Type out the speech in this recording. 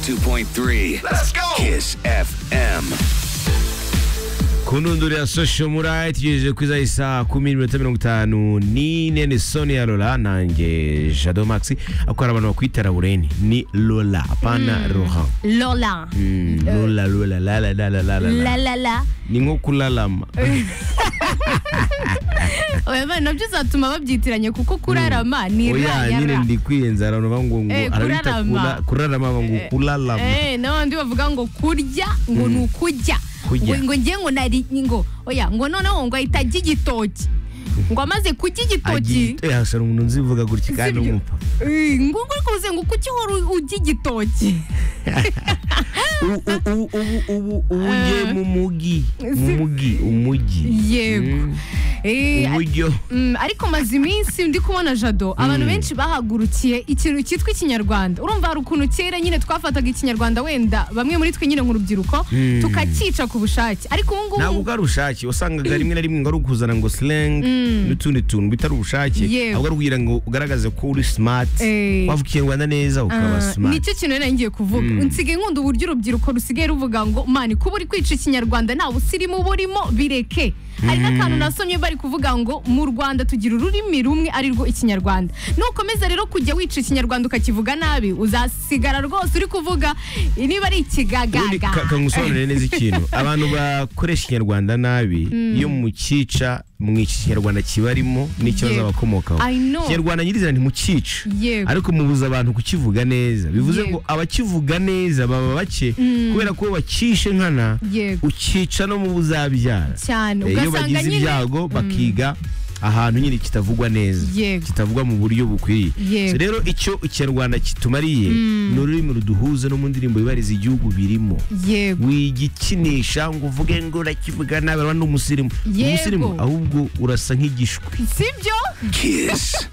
101.3. Let's go. Kiss FM. kunundurira social murayiti tugejeje kuri za saa kumi n'iminota mirongo itanu n'ine ni sonia lola nanjye jado maxi ako hari abantu bakwita laureni ni lola apana rohan Lola. Mm, lola lola lala lala lala La lala la la. ni nko kulalama Oya bana nabyo uzatuma babyitiranye kuko kurarama ni ra oya ya nyine ra. ndikwiyenza abantu bavuga ngo Eh, ngo arabita kurarama. kula- kurarama bavuga ngo kulalama Eh, n'abandi bavuga ngo kurya ngo ni ukujya Kujya. ngo ngo ngiye ngo nari ngo oya ngo noneho ngo ahita ajya igitoki ngo amaze kurya igitoki Agi- eh, hasara umuntu nzi bivuga gutya kandi Sibyo. umupfa eh, ngo uri kuze ngo kuki uhora ujya igitoki U- u- u- ubu ubu ubu ye mu mugi mu mugi umujyi yego Mm. Eh, uburyo Mm, ariko maze iminsi ndi kubona jado abantu benshi bahagurukiye ikintu cyitwa ikinyarwanda urumva hari ukuntu kera nyine twafataga ikinyarwanda wenda bamwe muri twe nyine nk'urubyiruko Mm. tukakica ku bushake ariko ubu ngubu ntabwo ari ubushake wasangaga rimwe na rimwe ngo ari ukuzana ngo slang n'utundi tuntu bitari ubushake Yewe. ahubwo ari ukugira ngo ugaragaze ko uri smart Eh. wavuga ikinyarwanda neza ukaba Ah, smart nicyo kintu nari ngiye kuvuga nsigaye nkunda uburyo urubyiruko rusigaye ruvuga ngo mani kuba uri kwica ikinyarwanda nta busirimu burimo bireke hari n'akantu nasomye bari kuvuga ngo mu rwanda tugira ururimi rumwe ari rwo ikinyarwanda nukomeza rero kujya wica ikinyarwanda ukakivuga nabi uzasigara rwose uri kuvuga niba ari Ubundi ikigagaga ka- kangusobanurire neza ikintu abantu bakoresha ikinyarwanda nabi iyo mukica mwica ikinyarwanda kibarimo n'ikibazo Yego. abakomokaho I know. ikinyarwanda nyirizina ntimukica Yego. ariko mubuza abantu kukivuga neza bivuze ngo Yego. abakivuga neza baba bake kubera ko bacisha inkana Yego. ukica no mu buzabyara cyane Eh, iyo ugasanga bagize nyine ibyago bakiga ahantu nyine kitavugwa neza Yego. kitavugwa mu buryo bukwiriye Yego. So rero icyo ikinyarwanda kitumariye ni ururimi ruduhuza no mu ndirimbo yubahiriza igihugu birimo yego wigikinisha ngo uvuge ngo urakivuga nabi urabona ni umusirimu Yego. umusirimu ahubwo urasa nk'igishwi sibyo Kiss.